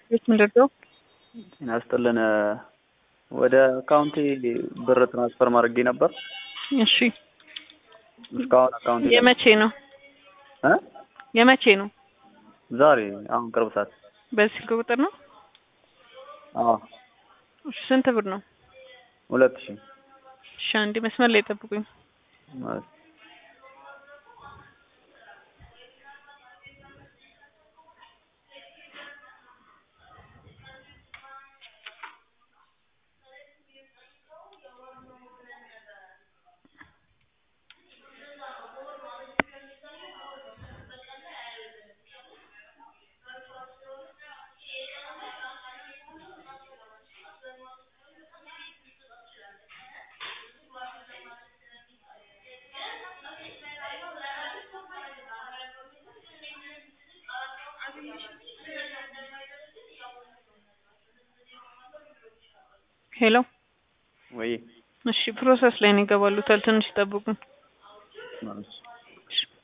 ቤት ምንድን ነው? ያስጥልን ወደ አካውንቴ ብር ትራንስፈር ማድረጌ ነበር። እሺ እስካሁን አካውንቴ የመቼ ነው? እ የመቼ ነው? ዛሬ አሁን ቅርብ ሰዓት። በዚህ ስልክ ቁጥር ነው? አዎ እሺ ስንት ብር ነው? ሁለት ሺህ እሺ አንዴ መስመር ላይ ጠብቁኝ። ማለት ሄሎ ወይ እሺ ፕሮሰስ ላይ ነው ይገባሉታል። ትንሽ ጠብቁኝ። ማለት